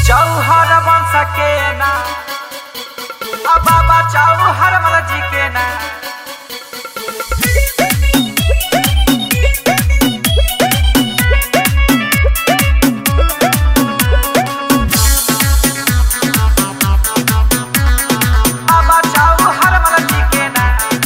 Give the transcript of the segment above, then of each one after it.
चौहर वंश के ना अब बाबा चौहर मल जी के ना बाबा चौहर मल जी के ना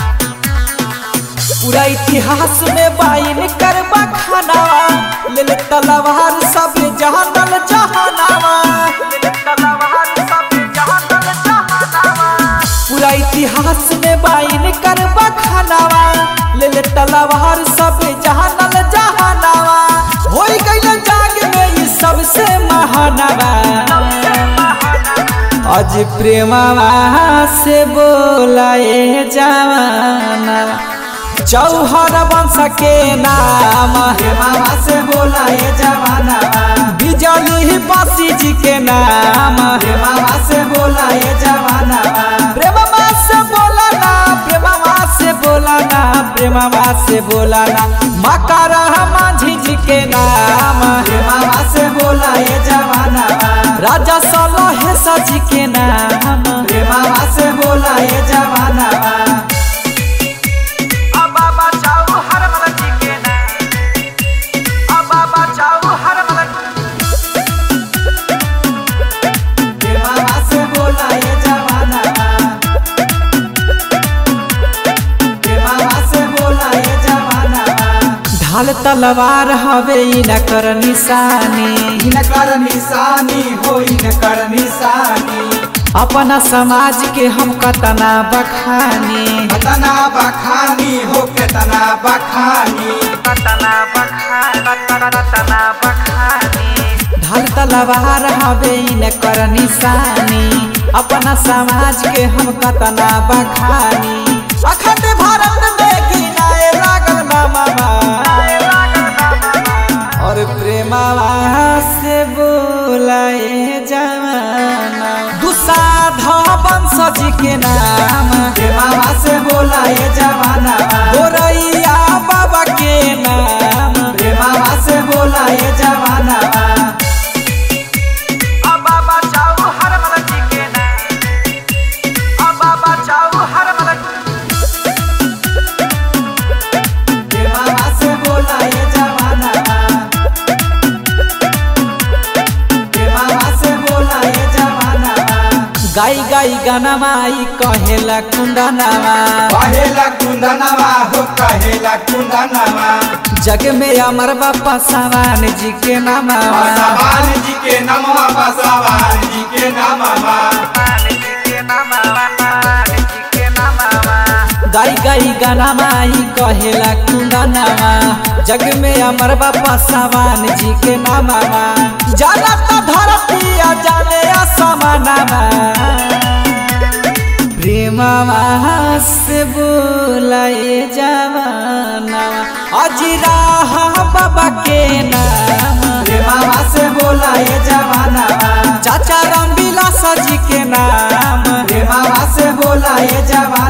पूरा इतिहास में बाइन करबा खानावा ले ले तलवार सब जहानल जहानावा तलवार सब जहानल जहानावा पूरा इतिहास में बाइन करबा खानावा ले ले तलवार सब जहानल जहानावा होई गइल जाग में ये सबसे महानवा आज प्रेमवा से बोलाए जवाना चौहर वंश के नाम प्रेमवा से बोलाए जवाना बिजली बासी जी के नाम प्रेमवा से बोलाए जवाना प्रेमवा से बोलाना प्रेमवा से बोलाना प्रेमवा से बोलाना मकर माझी जी के नाम प्रेमवा से बोलाए जवाना राजा सलह सजी के नाम प्रेमवा से बोलाए जवाना अब बाबा चौहर मल जी के ना अब बाबा चौहर मल प्रेमवा से बोलाए जवाना प्रेमवा से बोलाए जवाना ढाल तलवार हवे न कर निशानी इनकर निशानी हो इनकर निशानी अपना समाज के हम कतना बखानी कतना बखानी हो केतना बखानी तना बखान तना बखानी ढाल तलवार हवे न कर निशानी अपना समाज के हम कतना बखानी अखंड भारत में गिनाए लागल नामा और प्रेमवा से बोलाए जवाना दुसाधा वंश जी के नाम प्रेमवा से बोलाए जवाना गोरैया बाबा के नाम प्रेमवा से बोलाए जवाना अब बाबा चौहर मल जी के ना अब बाबा चौहर मल प्रेमवा से बोलाए जवाना प्रेमवा से बोलाए जवाना गाई गाई गाना माई कहेला कुंदनावा कहेला कुंदनवा हो कहेला कुंदनवा जग में अमर बापा सवान जी के नामा बसवान जी के नमवा बसवान जी के नमवा मान जी के नाम मान जी के नाम गाई गाई गाना माई कहेला कुंदनावा जग में अमर बापा सवान जी के नामा जाना तो धरती आ जाने असमानामा प्रेमवा से बोलाए जवाना अजरा बाबा के नाम प्रेमवा से बोलाए जवाना चाचा राम बिलास जी के नाम प्रेमवा से बोलाए जवाना